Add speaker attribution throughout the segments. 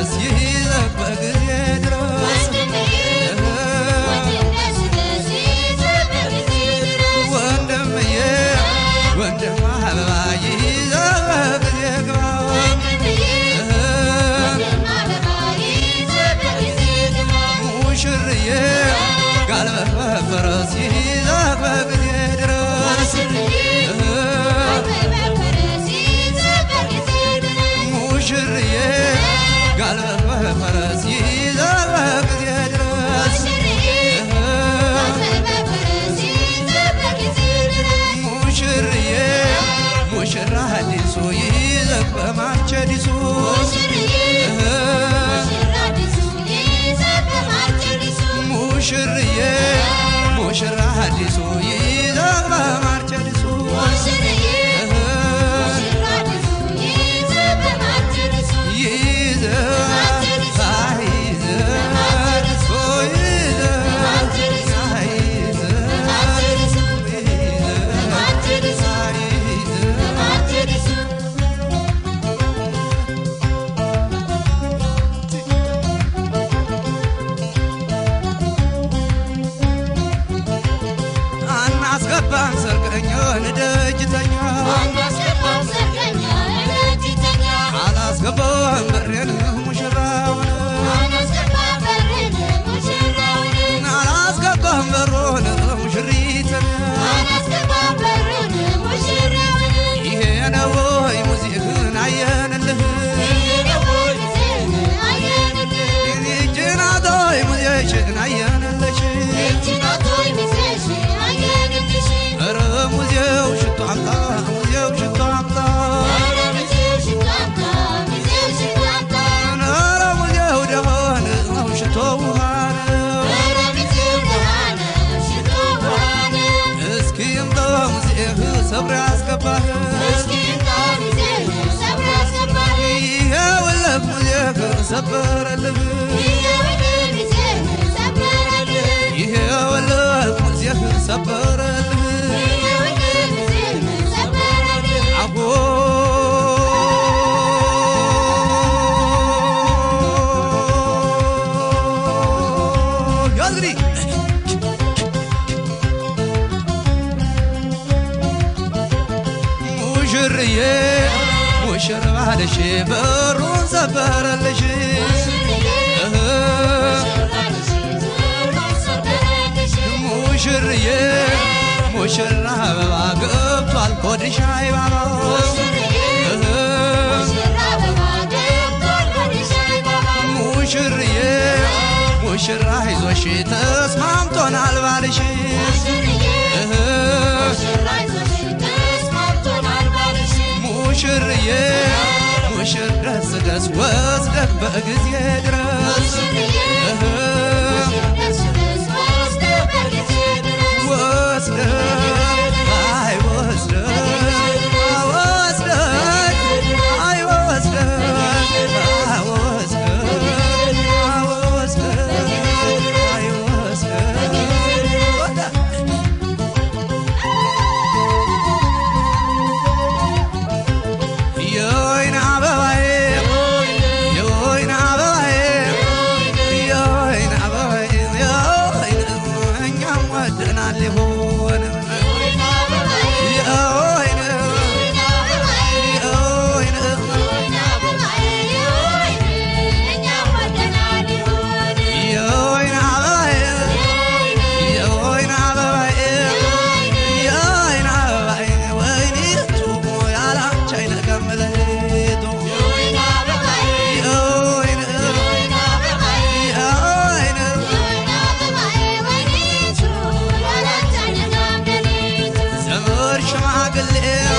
Speaker 1: ፈረስ ይዘህ በጊዜ ድረስ ወንድምዬ ወንድም አበባ ይዘህ በጊዜ ግባ ሙሽርዬ ጋልበህ በፈረስ ይዘህ በጊዜ ድረስ ሙሽርዬ ጋልበህ በፈረስ ይዘህ በጊዜ ድረስ ሙሽርዬ ሙሽራ አዲሱ ይዘህ በማርቸዲሱ ሙሽርዬ ሙሽራ አዲሱ ይዘህ በማርቸዲሱ ይዘህ አይዘህ ኦ ይዘህ አይዘህ አናስገባም ሰርቀኞን ደጅተኛ አላስገባም በሬን ሙሽራውን አላስገባም በሮን ሙሽሪትን ይሄ ነው ወይ ሙዚህን አየንልህ ጅናቶይ ሙዚሽን አየንልሽ ኧረ ሙዚው ሽቶ አምጣ ሙዚው ሽቶ አምጣ ኧረ ሙዚው ደሆን ሽቶ ውሃ ነው እስኪ እምጣ ሙዚህ ሰብር ያስገባህ ይኸውልህ ሙዚህ ሰበረልህ ይኸውልህ ሙዚህ ሰበረልህ አጎ ያዝሪ ሙሽርዬ ሙሽር ባልሽ በሩን ሰበረልሽ ሙሽርዬ ሙሽራ አበባ ገብቷል ኮድሻ ይባባ ሙሽርዬ ሙሽራ ይዞሽ ተስማምቶናል ባልሽ ሙሽርዬ ሙሽር ደስ ደስ ወስደህ በጊዜ ድረስ ወስደህ አይ ወስደህ ወስደህ አይ ወስደህ አይ ወስደህ አይ ወስደህ አይ ወስደህ የወይን አበባዬ የወይን አበባዬ የወይን አበባዬ የወይን እኛም ወደናል ሊሆን የወይን የወይን የወይን አበባዬ የወይን አበባዬ የወይን አበባዬ ወይኒቱ ያላንቺ አይነቀም ለሊቱ የወይን የወይን ዘመድ ሽማግሌ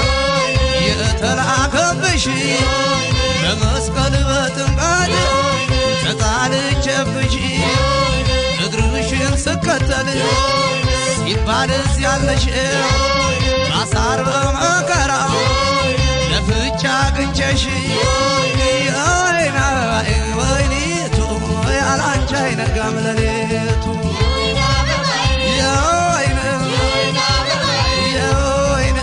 Speaker 1: የተላከብሽ በመስቀል በጥምቀት ተጣልቼብሽ እግርሽን ስከተል ሲባል ያለሽ ማሳር በመከራ ለፍቻ አግኝቼሽ የወይን አበባዬ ወይኒቱ ያላንቺ አይነጋም ለሌቱ የወይን የወይን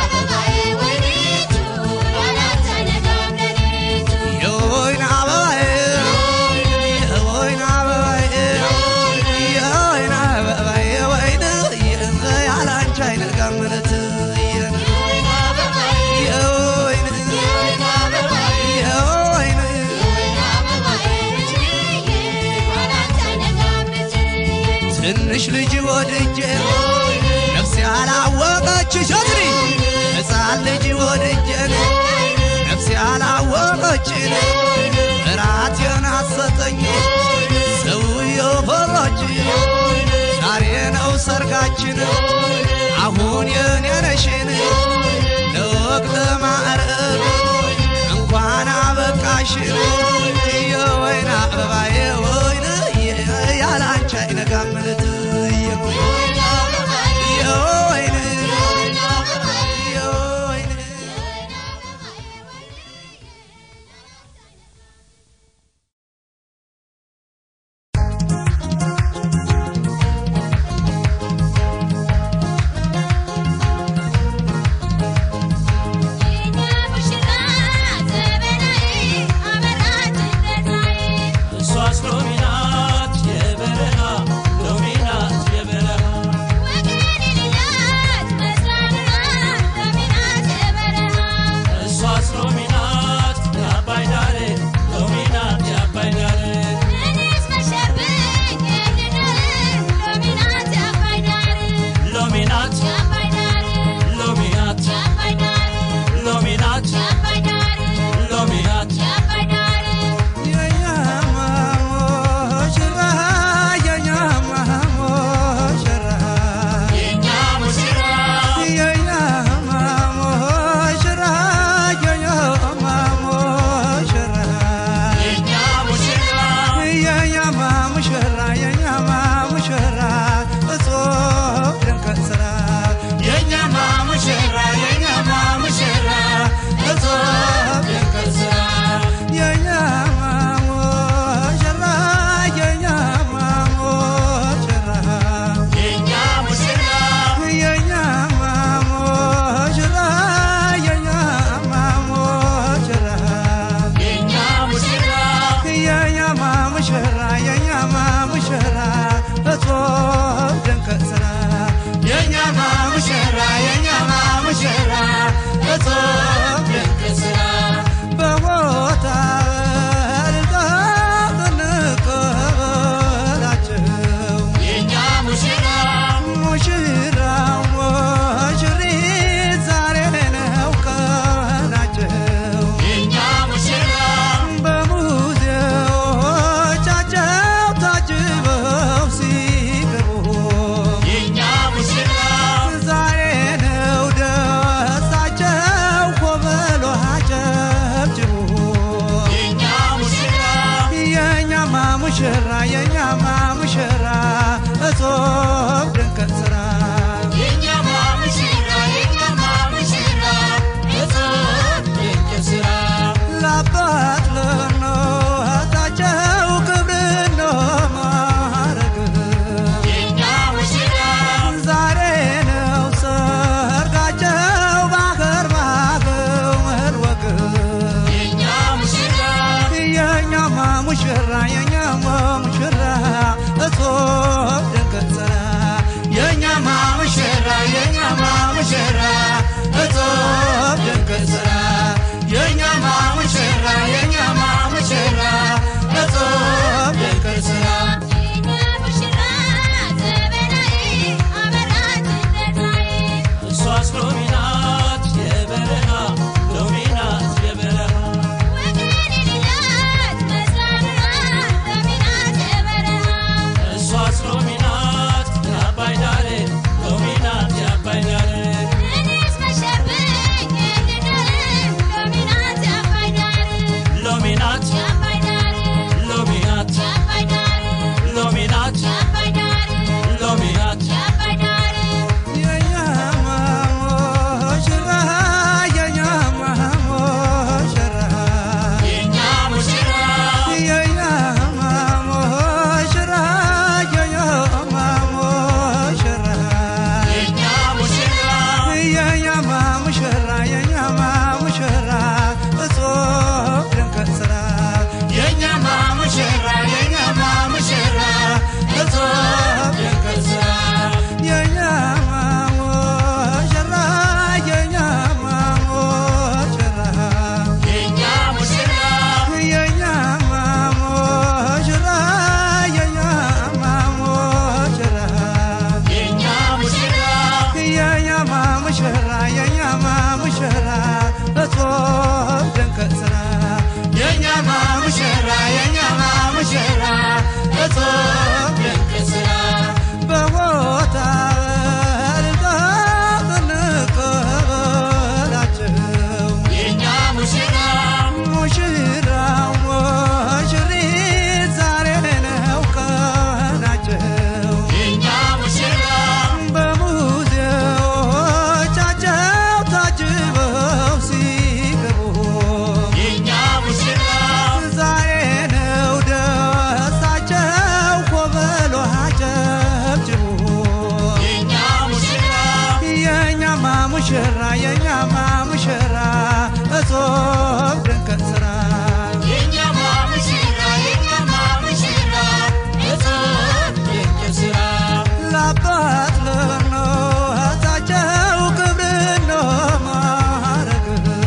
Speaker 1: የወይን አበባዬ ትንሽ ልጅ ወድጄ ነፍሴ ያላወቀች ሸትሪ ሕፃን ልጅ ወድጄ ነፍሴ ያላወቀችን እራቴን አሰጠኝ ሰውየው ፈራች ዛሬ ነው ሰርጋችን አሁን የኔ ነሽን ለወቅተ ማዕረግ እንኳን አበቃሽን የወይን አበባዬ ወይን ያላንቺ አይነጋም ለት የወይን የወይን
Speaker 2: የኛ ሙሽራ ዘመናዊ አበራሪ
Speaker 1: ሙሽራ የኛማ ሙሽራ እጾም ድንቅ ስራ ለአባት ለእናታቸው ክብር ነው ማረግ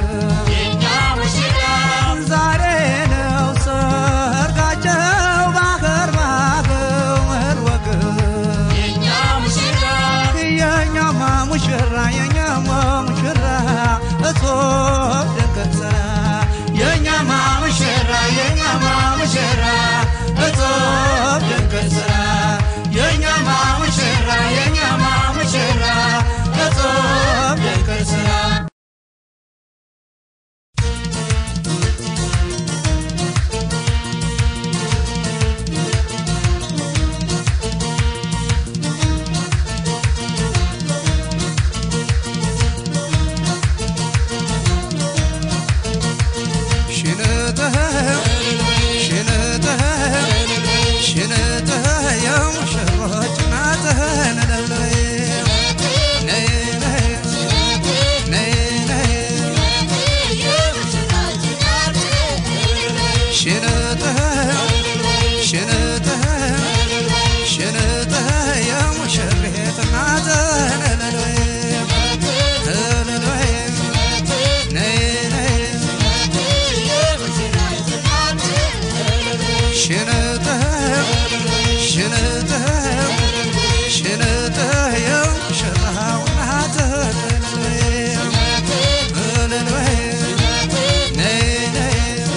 Speaker 1: ዛሬ ነው ሰርጋቸው ባገር ባገር ወግ የኛማ ሙሽራ የኛማ ሙሽራ እጾም ድንቅ ስራ የኛማ ሙሽራ የኛማ ሙሽራ እጾም ድንቅ ስራ የኛማ ሙሽራ የኛማ ሙሽራ እጾም ድንቅ ስራ ሽንትህ ሽንትህ ሽንትህ የሙሽሮች ናትህ ነለለይ ነይ ነይ ነይ ነይ ሽንትህ ሽንትህ ሽንትህ የሙሽሪት ናትህ ነለለይ ነለለይ ነይ ነይ ሽንትህ ሽንትህ ሽንትህ የሙሽራው ናትህ እልልበይ ነይ ነይ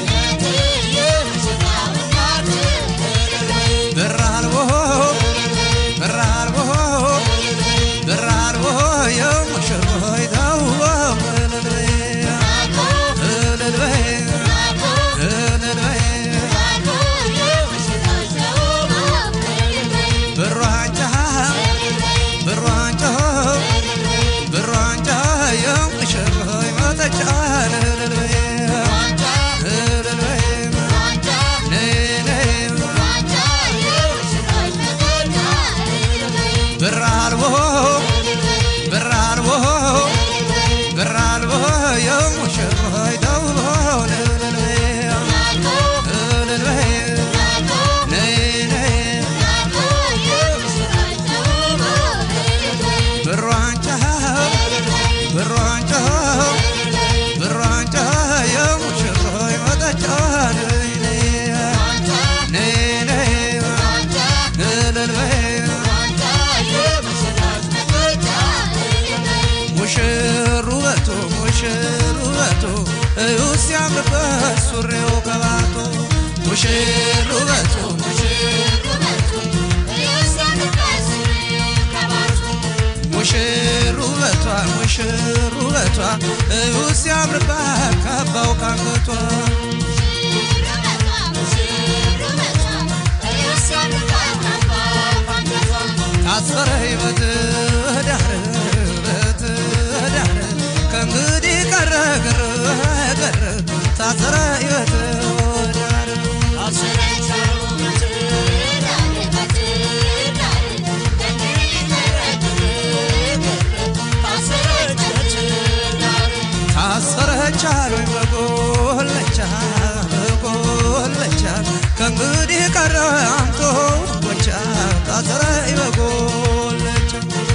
Speaker 1: ብር አልቦ ብር አልቦ ብር አልቦ የሙሽሮይ ተውቦ እልልበይ እልልበይ እልልበይ ብሯንጫ ብሯንጫ ብሯንጫ የሙሽሮይ መጠጫ እልልበይ እልልበይ ነይ ነይ ብር አልቦ ብር አልቦ ብር አልቦ የሙሽሮይ ተውቦ እልልበይ እልልበይ ነይ ነይ ብሯንጫ ብሯንጫ ብሯንጫ የሙሽሮይ መጠጫ ነይ ነይ ነይ ነይ እልልበይ ሙሽር ውበቱ ሙሽር ውበቱ እዩ ሲያምርበት ሱሪው ቀባቶ ሙሽር ውበቱ ሙሽር ውበቷ ሙሽር ውበቷ እዩ ሲያምርበት ካባው ካንገቷ ታሰረ በትዳር በትዳር ከእንግዲህ ቀረ ቀረ ቀረ ታሰረ በትዳር ታሰረች አሉኝ በጎለቻ በጎለቻ ከእንግዲህ ቀረ አምቶ ጎቻ ታሰረ በጎለቻ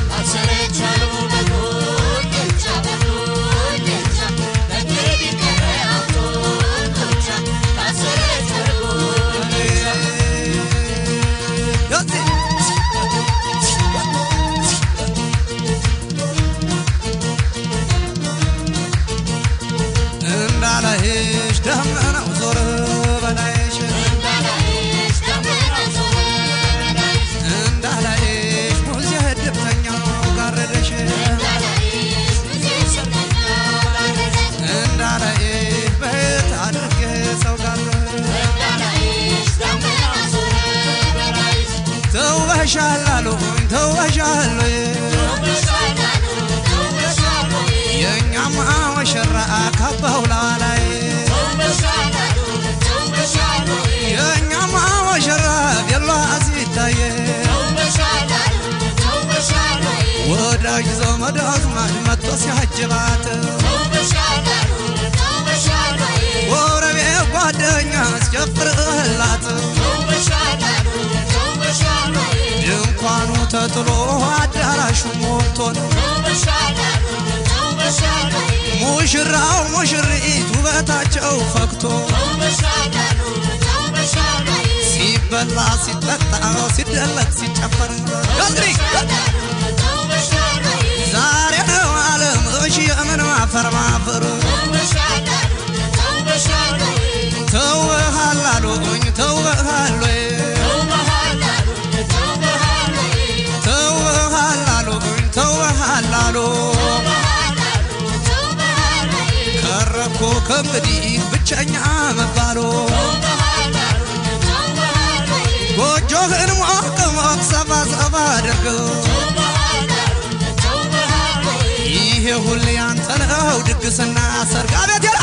Speaker 1: እንዳላይሽ ደመናው ዞረ በላይሽ እንዳላይሽ ሙዚያ ድብተኛው ጋረደሽ እንዳላይሽ በየት አድርጌ ሰው ጋር ተውበሻል አሉኝ ተውበሻል የእኛማ ወሸራ ካባው ላይ የእኛማ ወሸራ ቤሏ ሲታየ ወደ ወዳጅ ዘመድ አዝማድ መጥቶ ሲያጅባት ጎረቤት ጓደኛ አስጨፍርላት ድንኳኑ ተጥሎ አዳራሹ ሞልቶን ሙሽራው ሙሽሪት ውበታቸው ፈክቶ ሲበላ ሲጠጣ ሲደለቅ ሲጨፈር እንግዲህ ዛሬ ነው ዓለም እሺ የምን ማፈር ማፈር ተውሃላሉኝ ተውሃሉ ተውሃላሉኝ ተውሃላሉ ከረኮ ከእንግዲህ ብቸኛ መባሉ ጎጆህን ሞቅ ሞቅ ሰፋ ሰፋ አድርገው ይሄ ሁሌ ያንተ ነው ድግስና ሰርግ አቤት ይላ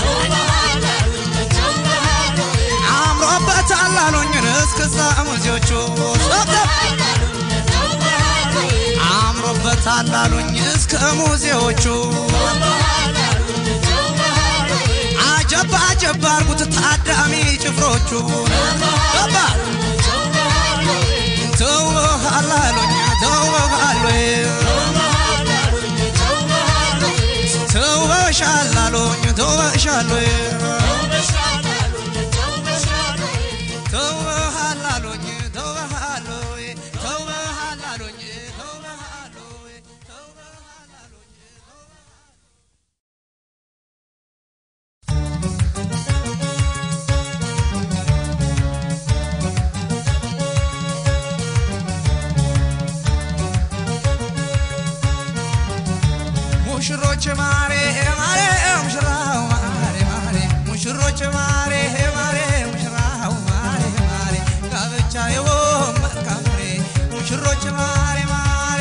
Speaker 1: አምሮበታል አሉኝን እስክስታ ሙዚዎቹ ሰብሰብ አምሮበታል አሉኝ እስከ ሙዚዎቹ አጀባ አጀባ አርጉት ታዳሚ ጭፍሮቹ ገባ ተውሃል አሉኝ ተውሃል ተውበሻል አሉኝ ተውበሻል ተውበሃል አሉኝ ተውበሃል ተውበሃል አሉኝ ተውበሃል ተውበሃል አሉኝ ሙሽሮች ማሬ ማሬ ሙሽራው ማሬ ማሬ ሙሽሮች ማሬ ማሬ ሙሽራው ማሬ ማሬ ጋብቻ የወም መልካም ፍሬ ሙሽሮች ማሬ ማሬ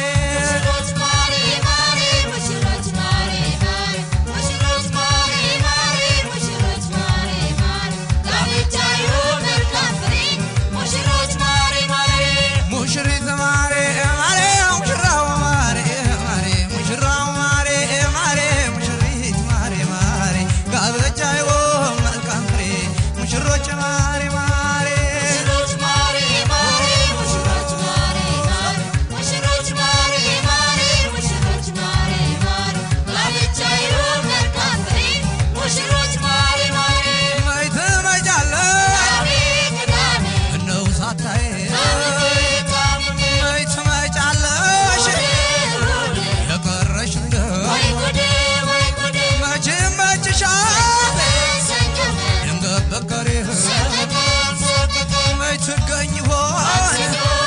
Speaker 1: ሙሽሪት ማሬ ማሬ ሙሽራው ማሬ ማሬ ሙሽራው ማሬ ማሬ ሙሽሪት ማሬ ማሬ ጋብቻ የወም መልካም ፍሬ ሙሽሮች ማሬ ማሬ መች ትመጫለሽ እነው ሳታይ መች ትመጫለሽ የቀረሽ እንደው መች መችሻል ድንገት በቀሬ መች ትገኝ ይሆን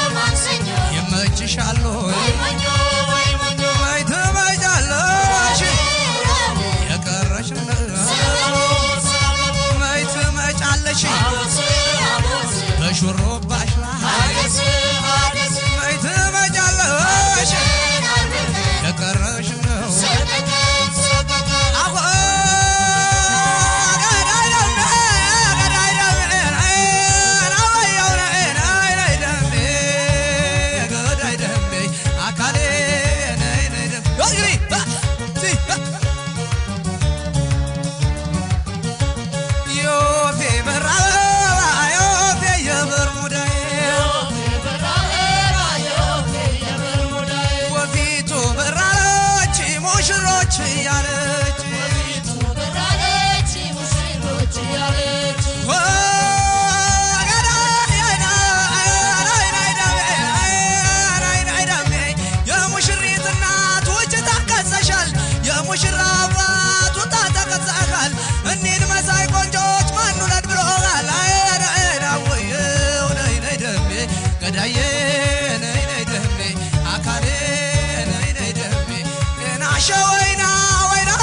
Speaker 1: ይመችሻል ሆይ መች ትመጫለሽ የቀረሽ እንደው መች ትመጫለሽ በሹሩባሽ ላይ መች ትመጫለሽ የቀረሽ ነው አሁ ገዳይ ደሜ ገዳይ ደሜ ገዳይ ደሜ አካሌ ነይ ነይ ደሜ እንግዲህ ሲ ዮፌ በራበባ ዮፌ የብር ሙዳዬ ወፊቱ በራለች ሙሽሮች እያለች የሙሽሪት እናት ውጭ ታከሰሻል፣ የሙሽራ አባት ውጣ ተከሰካል። እኒን መሳይ ቆንጆች ማን ውለድ ብሎሃል? ነይ ነይ ደሜ ገዳዬ ነይ ነይ ደሜ አካሌ ነይ ነይ ደሜ ናሸ ወይና ወይና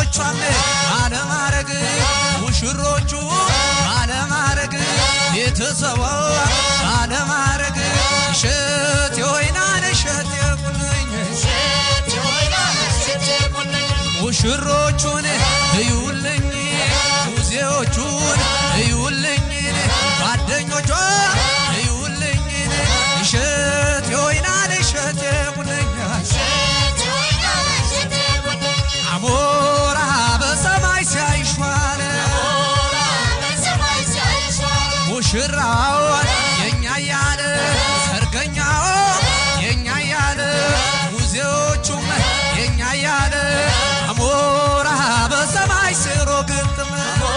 Speaker 1: ሙሽሮቿም ባለማረግ ሙሽሮቹ ባለማረግ ቤተሰቧ ባለማረግ እሸት የወይናን እሸት የቁልኝ ሙሽሮቹን እዩልኝ ሙዚዎቹን እዩልኝ ጓደኞቿ እዩልኝ እሸት የወይናን እሸት የቁልኝ አሞራ በሰማይ ሲያይሿል ሙሽራው የኛ ያለ ሰርገኛው የኛ ያለ ሙዚዎቹም የኛ ያለ አሞራ በሰማይ ስሮ ግጥም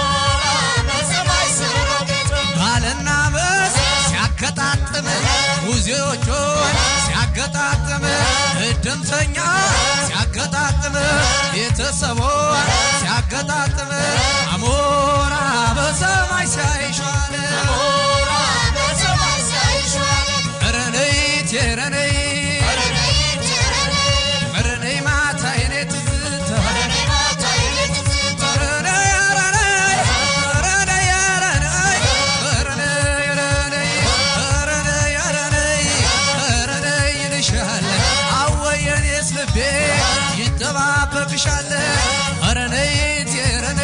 Speaker 1: ባልና ሚስት ሲያገጣጥም ሙዚዎቹን ሲያገጣጥም እድምተኛ ሲያገጣጥም ቤተሰቦን ሲያገጣጥም አሞራ በሰማይ ሲያይሿል ረነይት የረነይ ረነይ ማታ የኔ ትዝታ ረነይ ረነይ ረነይ ረነይ ረነይ ረነይ ረነይ ረነይ ይልሻል አወየኔስ ልቤ ይጠባበቅሻል ረነይት የረነይ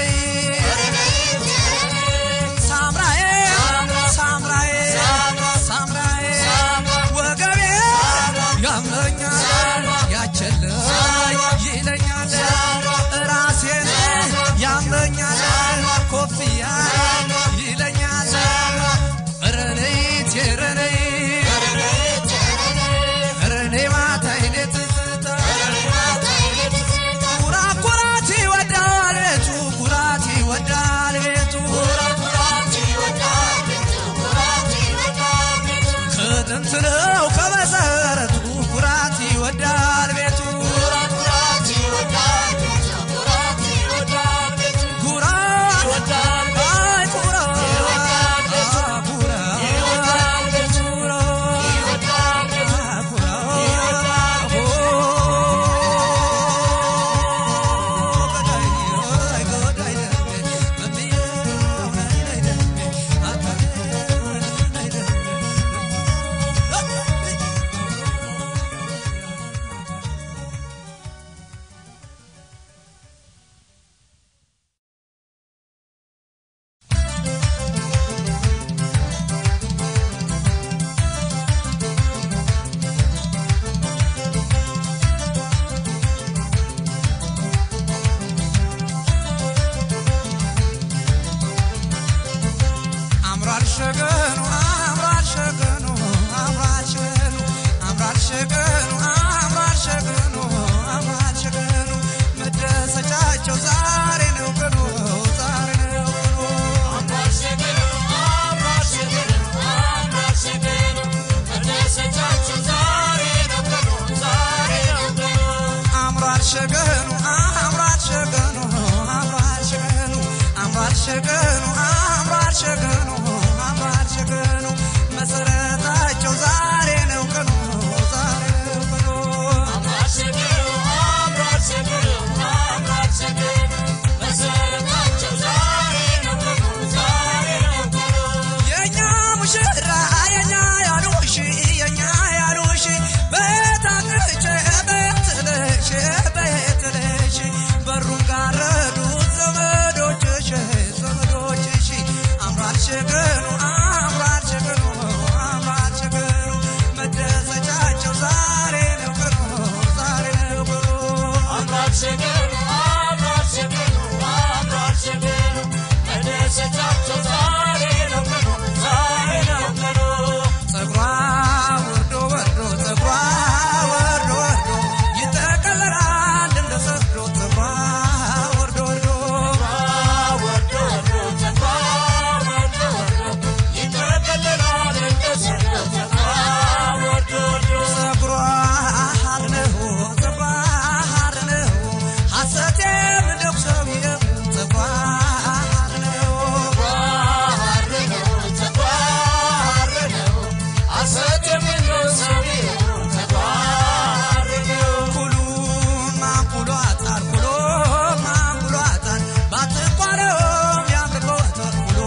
Speaker 1: ባቸኳለውም ያምርበታል ኩሎ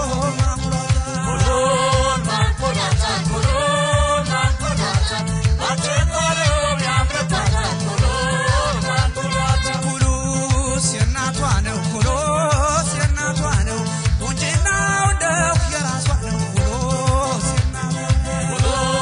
Speaker 1: ማሙላታ ኩሉስ የእናቷ ነው ኩሎስ የእናቷ ነው ቁንጅናው እንደው የራሷ ነው ኩሎስ የእናቷ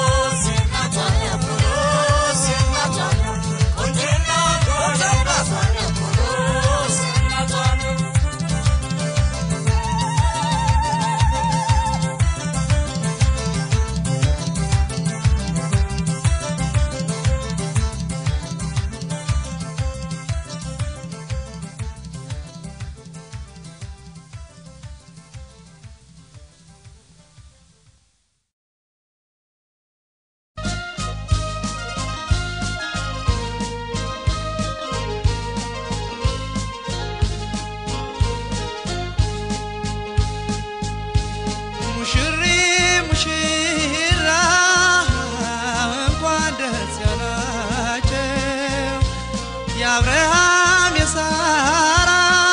Speaker 1: ሙሽሪ ሙሽራ እንኳን ደስ ያላቸው የአብርሃም የሳራ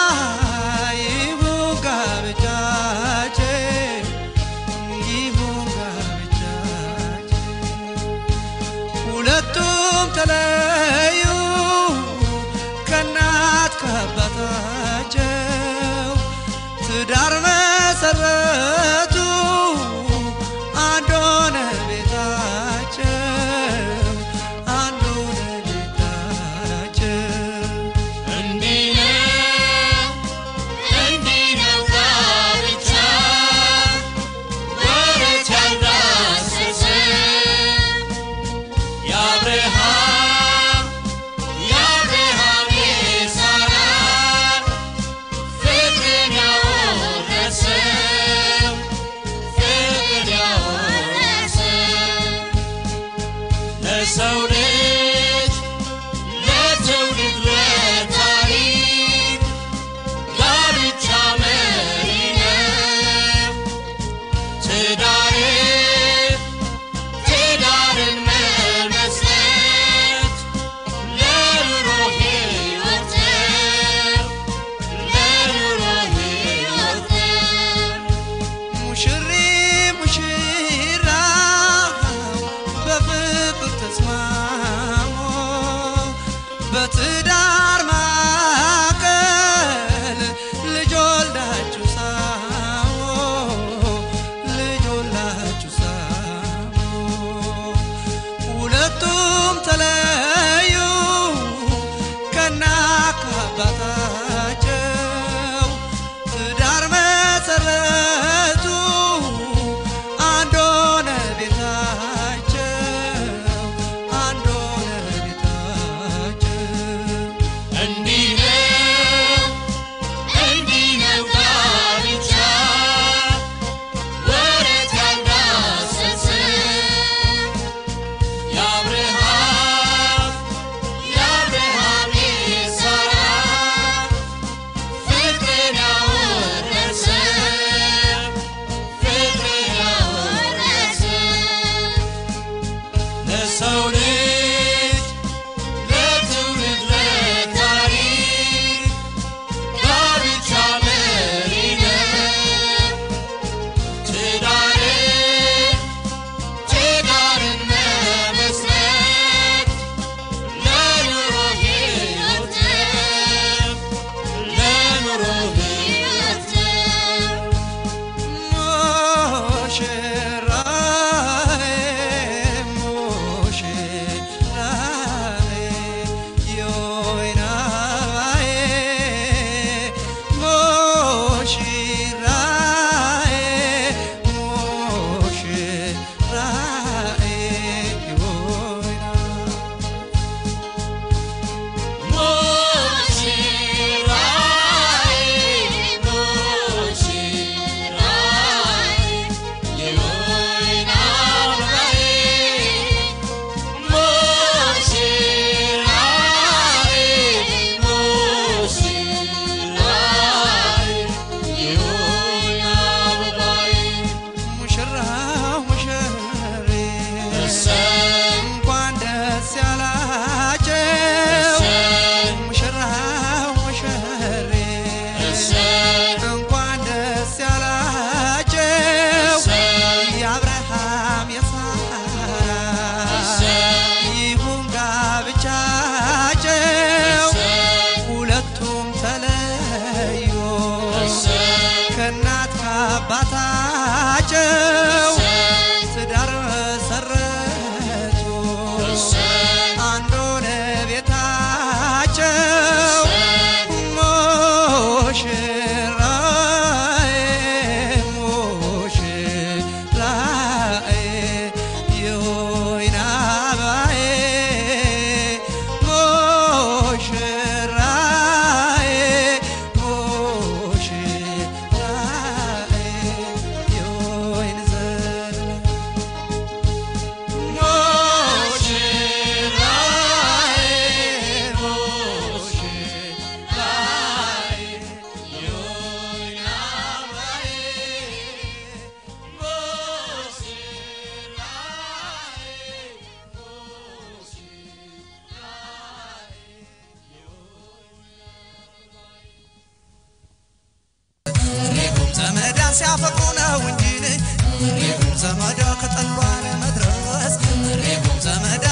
Speaker 1: ይሁን ጋብቻቸው ይሁን ጋብቻቸው ሁለቱም ተለዩ ከእናት ከአባታቸው ትዳር መሰረቱ አንድ ሆነ ቤታቸው አንድ ሆነ ቤታቸው
Speaker 2: ለሰው ልጅ ለትውልድ ለታሪክ ጋብቻ መሪ ነው። ትዳር ትዳርን መመስረት ለኑሮ ሕይወት ነው። ለኑሮ ሕይወት ነው።
Speaker 1: ሙሽሪ ሙሽራ በፍቅር ተስማሙ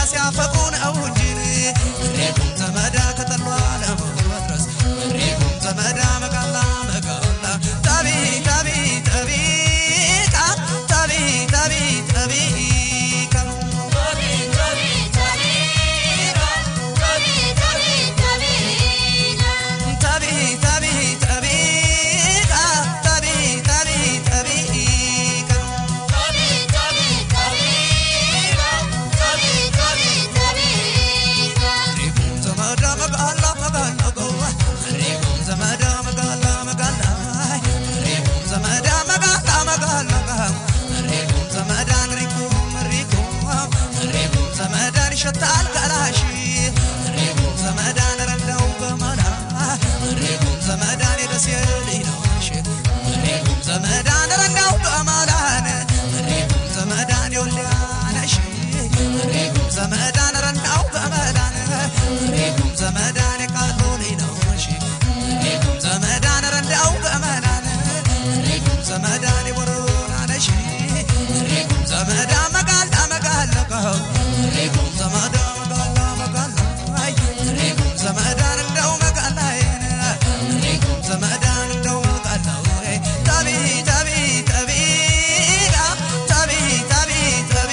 Speaker 1: ሲያፈቅሩ ነው እንጂ ሪኩም ዘመዳ ከጠሏ ለመድረስ ሪኩም ዘመዳ መቃላ መቃላ ታቢ ታቢ ታቢ ቃ ታቢ ታቢ ታቢ ቃ ታቢ ታቢ ታቢ ቃ ታቢ ታቢ ታቢ ቃ ሪኩም ዘመዳ መቃላ መቃላ ጎዋ ሪኩም ዘመዳ መቃላ መቃላ ሪኩም ዘመዳ መቃላ መቃላ ሪኩም ዘመዳን ሪኩም ሪኩም ሪኩም ዘመዳን ይሸታል ገላሽ ሪኩም ዘመዳን ረዳው በመላ ሪኩም ዘመዳን የደሴ ልጅ ነሽ ሪኩም ዘመዳን ረዳው በመላን ሪኩም ዘመዳን የወልዳነሽ ሪኩም ዘመዳን ረዳው በመላን ሪኩም ዘመዳን የቃሉ ልጅ ነሽ ሪኩም ዘመዳን ረዳው በመላን ሪኩም ዘመዳን የቦረና ነሽ ሪኩም ዘመዳ መጋላ መጋላ ሪኩም ዘመዳ መጋላ መጋላ ሪኩም ዘመዳን እንደው መጋላዬን ሪኩም ዘመዳን እንደው መጋላ ታቢ ታቢ ታቢ ታቢ ታቢ ታቢ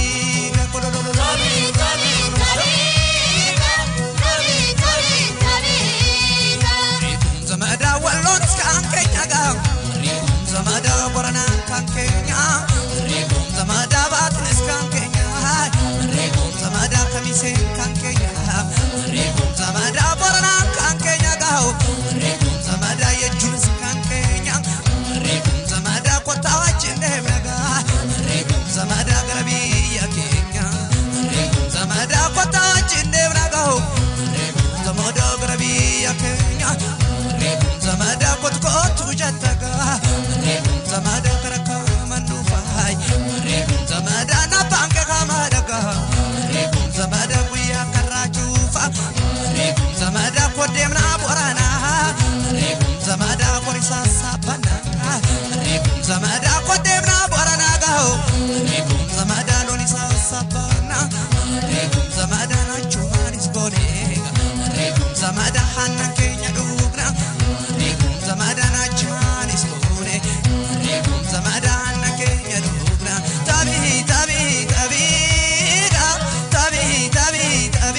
Speaker 1: ሪኩም ዘመዳ ወሎን እስከ አንከኛ ጋር ሪኩም ዘመዳ ቦረና ካንከኛ ሪኩም ዘመዳ ባትን እስከ አንከኛ ሪኩም ዘመዳ ከሚሴ ካንከኛ ሪኩም ዘመዳ ቦረና ካንከኛ ጋው ሪኩም ዘመዳ የእጁን እስከ አንከኛ ሪኩም ዘመዳ ኮታዋች እንደምነጋ ሪኩም ዘመዳ ገረቢ ያኬኛ ሪኩም ዘመዳ ኮታዋች እንደምነጋው ሪኩም ዘመዳ ገረቢ ያኬኛ ሪኩም ዘመዳ ኮትኮቱ ጀተጋ ሪኩም ዘመዳ ከረካ መንዱፋይ ሪኩም ዘመዳ ናባንቀ ካማደጋ ሪኩም ዘመዳ ጉያ ከራቹፋ ሪኩም ዘመዳ ኮዴምና ቦራና ሪኩም ዘመዳ ኮሪሳ ሳባና ሪኩም ዘመዳ ኮዴምና ቦራና ጋው ሪኩም ዘመዳ ሎኒሳ ሳባና ሪኩም ዘመዳ ናችሁ ማኒስ ጎኔ ሪኩም ዘመዳ ሃናን ኬኛ ዱግና ሪኩም ዘመዳ ናችሁ ማኒስ ጎኔ ሪኩም ዘመዳ ሃናን ኬኛ ዱግና ታቢ ታቢ ታቢ ታቢ ታቢ ታቢ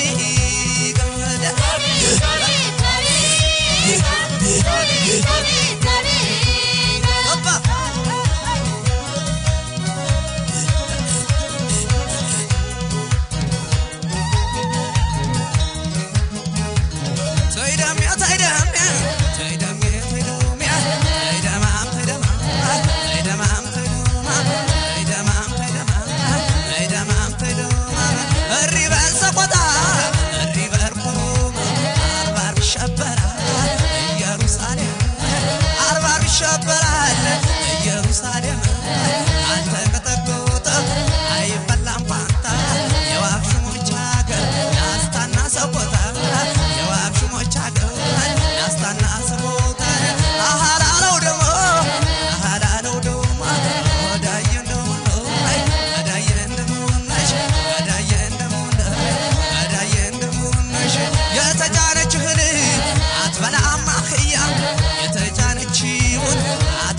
Speaker 1: ተይደምያ ተይደምያ ተይደምያ ተይደምያ ተይደማም ተይደማም ተይደማም ተይደማም ተይደማም ተይደማም ተይደማም ተይደማም እሪ በል ሰቆጣ እሪ በል ኮሮማ አርባ አርብ ይሸበራል ኢየሩሳሌም አርባ አርብ ይሸበራል ኢየሩሳሌም አንተ ቀጠቆጠ አይበላም ፋንታ የዋክሽሞች ሀገር ላስታና ሰቆጣ የዋክሽሞች ሀገር ላስታና ሰቆጣ አሃላለው ደግሞ አሃላለው ደግሞ ወዳየ እንደሆነ ወዳየ እንደሆነሽ ወዳየ እንደሆነ ወዳየ እንደሆነሽ የተጫነች እህል አትበላም አህያ የተጫነችውን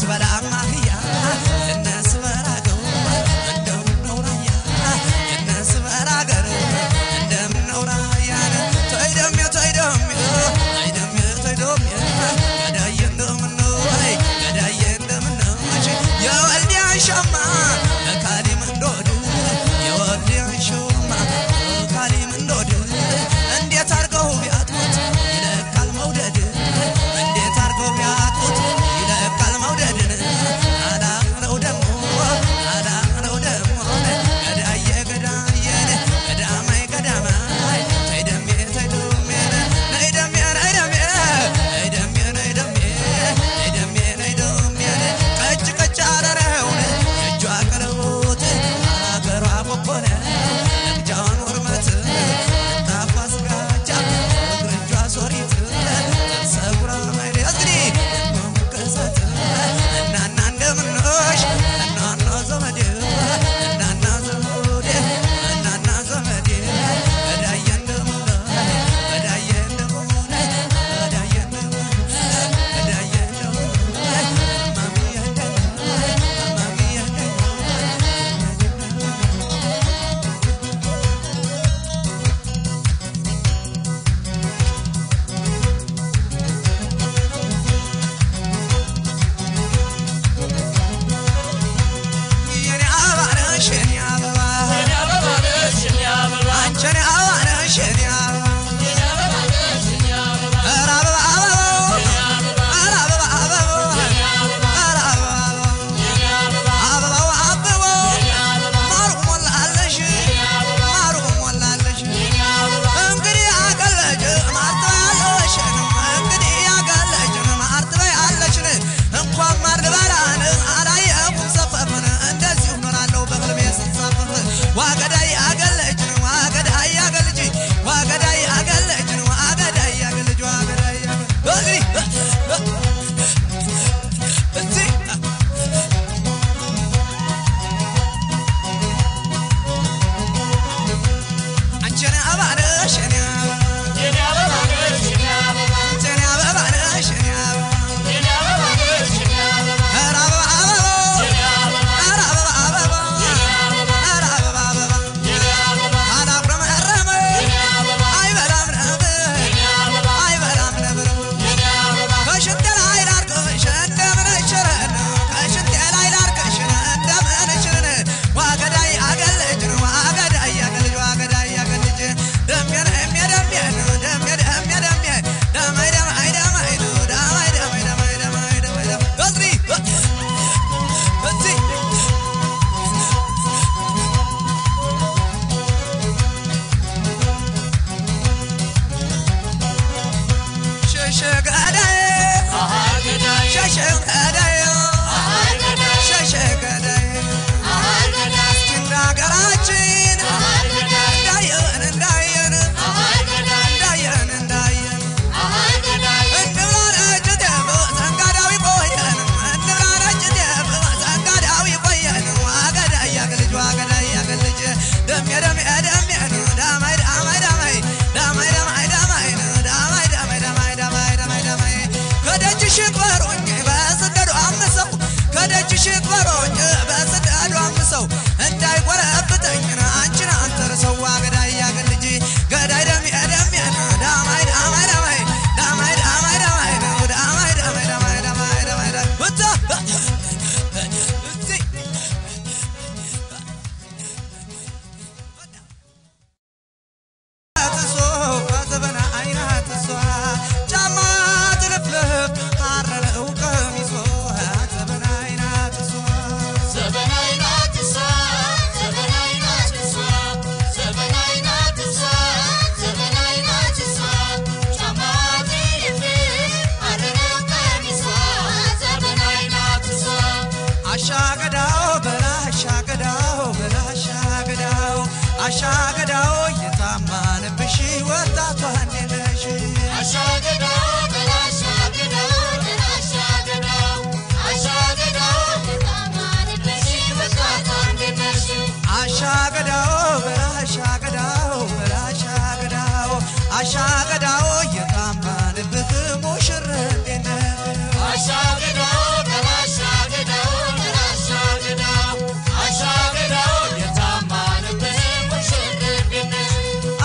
Speaker 1: አሻገዳው የታማንብሽ ወጣቷ እንዴት ነሽ?
Speaker 2: አሻገዳው በላሻገዳው በላሻገዳው አሻገዳው የታማንብሽ ወጣቷ እንዴት ነሽ?
Speaker 1: አሻገዳው በላሻገዳው በላሻገዳው አሻገዳው የታማንብህ ሙሽር እንዴት ነህ?
Speaker 2: አሻገዳው በላሻገዳው በላሻገዳው አሻገዳው የታማንብህ ሙሽር እንዴት ነሽ?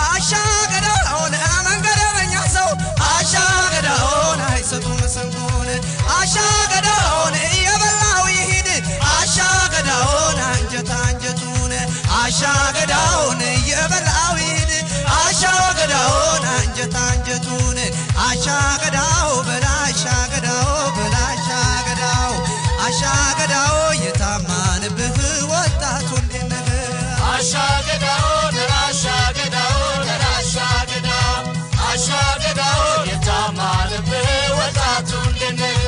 Speaker 1: አሻገዳውን መንገደኛ ሰው አሻገዳውን አይሰጡም ስንኩን አሻገዳውን እየበላው ይሂድ አሻገዳውን አንጀት አንጀቱን አሻገዳውን እየበላው ይሂድ አሻገዳውን አንጀት አንጀቱን አሻገዳው በላሻገዳው በላሻገዳው አሻገዳው የታማንብህ ወጣቱ እንዴት ነህ?
Speaker 2: አሻገዳው ለራሻገዳው ለራሻገዳው አሻገዳው የታማንብህ ወጣቱ እንዴት ነህ?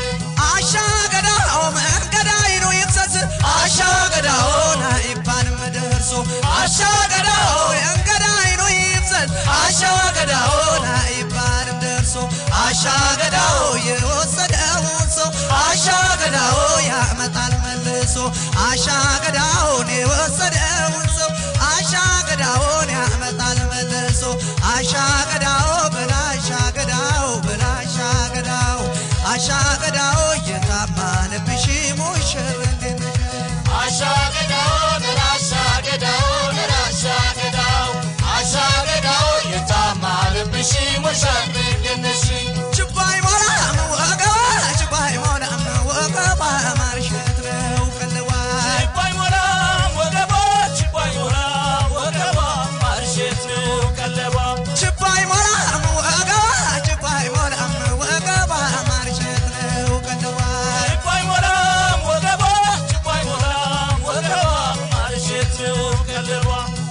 Speaker 1: አሻገዳው መንገዳይ ነው ይፍሰስ አሻገዳውን አይባልም ደርሶ አሻገዳው መንገዳይ ነው ይፍሰስ አሻገዳውን አይባልም ደርሶ አሻገዳው የወሰደውን ሰው አሻገዳው ያመጣል መልሶ አሻገዳውን የወሰደውን ሰው አሻገዳውን ያመጣል መልሶ አሻገዳው በላሻገዳው በላሻገዳው አሻገዳው የታማንብሽ ሙሽር እንዴት ነሽ?
Speaker 2: አሻገዳው ለራሻገዳው ለራሻገዳው አሻገዳው የታማንብሽ ሙሽር እንዴት ነሽ?
Speaker 1: ችባይ ሞላም ወገባ ችባይ ሞላም ወገባ ማርሸት ነው ቀለዋ
Speaker 2: ችባይ ሞላም ወገቧ ችባይ ሞላም ወገቧ ማርሼት ነው ቀለቧ
Speaker 1: ችባይ ሞላም ወገባ ችባይ ሞላም ወገባ ማርሸት ነው ቀለዋ
Speaker 2: ችባይ ሞላም ወገቧ ችባይ ሞላም ወገቧ ማርሼት ነው ቀለቧ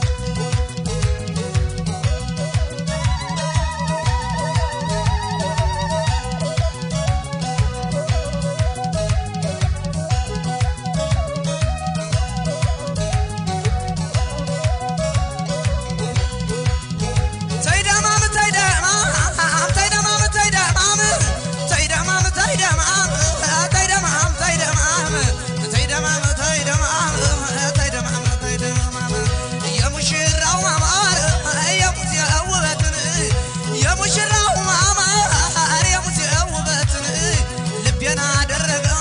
Speaker 1: ተይደማም ተይደማም ተይደማም ተይደማም ተይደማም ተይደማም ተይደማም ተይደማም ተይደማም ተይደማም ተይደማም ተይደማም የሙሽራው ማማር የሙዚያው ውበትን የሙሽራው ማማር የሙዚያው ውበትን ልቤን አደረገው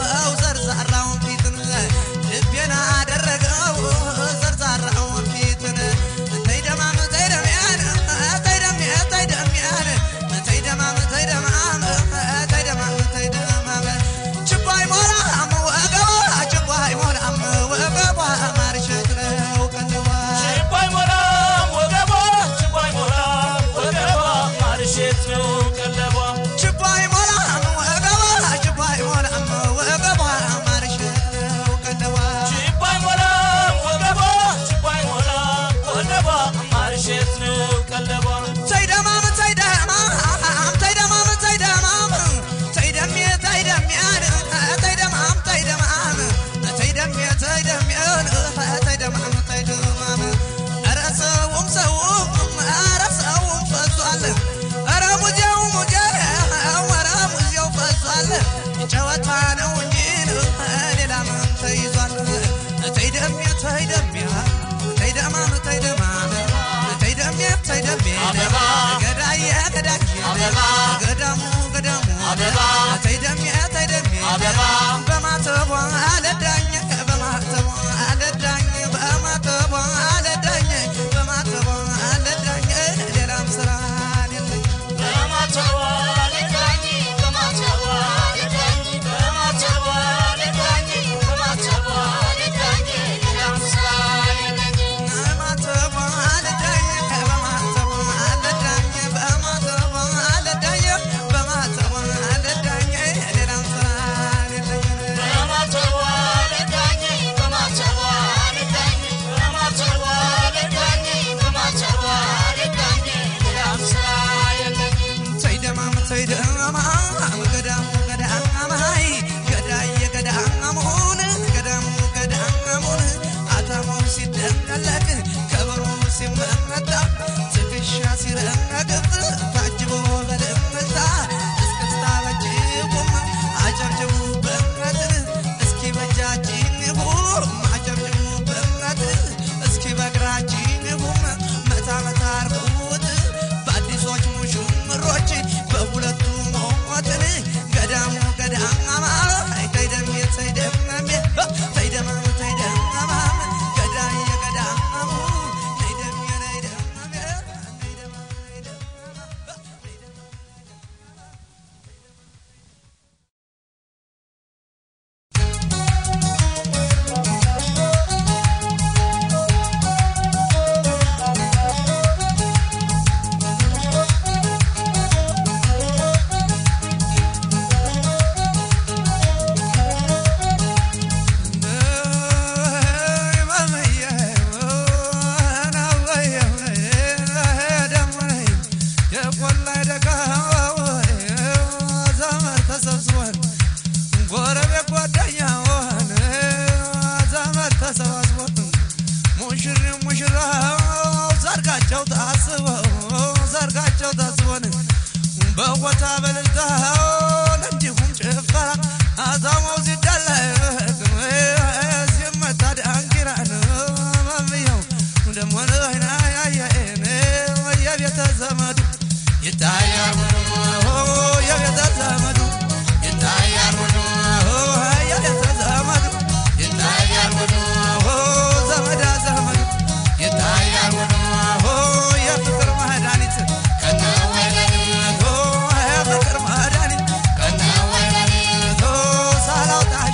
Speaker 1: ዘርዛራውን ፊትን ልቤን አደረገው ዘርዛራውን ፊትን ተይደማም ተይደሚያን ተይደሚ ተይደሚያን ተይደማም ተይደማም ተይደማም ተይደማም ችባይ ሞላም ወገባ ችባይ ሞላም ወገባ ማርሸት ነው ቀለዋ
Speaker 2: ችባይ ሞላም ወገቧ ችባይ ሞላም ወገቧ ማርሼት ነው ቀለቧ
Speaker 1: ችባይ ሞላም ወገባ ችባይ ሞላም ወገባ ማርሸት ነው ቀለዋ
Speaker 2: ችባይ ሞላም ወገቧ ችባይ ሞላም ወገቧ ማርሼት ነው ቀለቧ
Speaker 1: ተይደማም ተይደማም ተይደማም ተይደማም ተይደሜ ተይደሚያን ተይደማም ተይደማም ተይደሜ ተይደሚያን ተይደማም ተይደማም ኧረ ሰውም ሰውም ኧረ ሰውም ፈሷል ኧረ ሙዚያው ሙዚያው ኧረ ሙዚያው ፈሷል ጨዋታ ነው እንጂ ሌላ ምን ተይዟል ተይደሜ ተይደሚያ ተይደማም ተይደማም ተይደሜ ተይደሜ
Speaker 2: አበባ
Speaker 1: ገዳዬ ገዳዬ
Speaker 2: አበባ
Speaker 1: ገዳሙ ገዳሙ
Speaker 2: አበባ
Speaker 1: ተይደሜ ተይደሜ
Speaker 2: አበባ
Speaker 1: በማተቧ አለዳኝ በማተቧ አለዳኝ በማተቧ አለዳኝ በማተቧ አለዳኝ ሌላም ስራ የለኝ
Speaker 2: በማተቧ ልዳኝ በማተቧ ልዳኝ በማተቧ ልዳኝ በማተቧ ልዳኝ ሌላም ስራ የለኝም
Speaker 1: በማተቧ አለዳኝ በማተቧ አለዳኝ በማተቧ አለዳኝ በማተቧ አለዳኝ ሌላም ስራ የለኝ ጓደኛውን ዘመድ ተሰባስቦ ሙሽሪው ሙሽራው ሰርጋቸው ታስበው ሰርጋቸው ታስቦን በቦታ በልልታውን እንዲሁም ጭፈራ አዛማው ሲዳለቅ ሲመታ ዳንኪራን መምየው ደሞ ያየን የቤተ ዘመዱ ይታያል የቤተ ዘመዱ ይታያል የቤተ ዘመዱ ይታያል ዘመዳ ዘመዱ ይታያል የፍቅር መድኃኒት ከነወይነቱ የፍቅር መድኃኒት ከነወይነቱ ሳላውጣ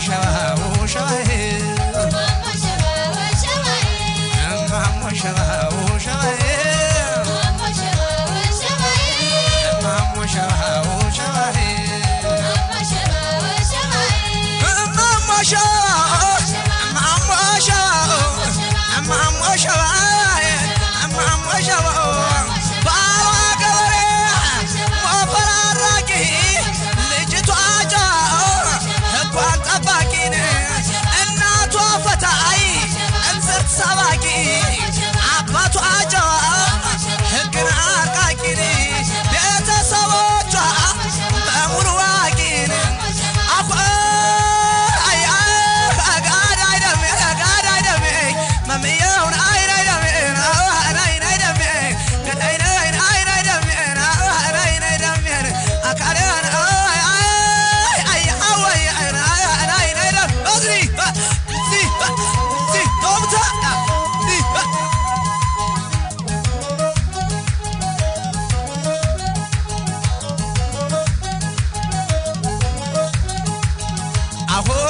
Speaker 1: ሸባው ሸባዬ እማሞ ሸባው ሸባዬ እማሞ ሸባው ሸባዬ እማሞ ሸባው እማሞ ሸባው እማሞ ሸባዬ እማሞ ሸባው ባሏ ገበሬ ሞፈር አራቂ ልጅቷ ጨው ሕጓን ጠባቂን እናቷ ፈታይ እንስርት ሰባቂ አባቷ ጨዋ ሕግን አርቃቂን ቤተሰቦቿ በሙሉ ዋቂን አኳ አይ አይ ጋድ አይደሜ ጋድ አይደሜ መምየውን አይን አይደሜን አይን አይደሜን ገዳይን አይን አይን አይደሜን አይን አይደሜን አካሌን አይ አይ አይ አወይ አይን አይን አይን አይደም እዚህ እዚህ እዚህ ቶምታ እዚህ አሁ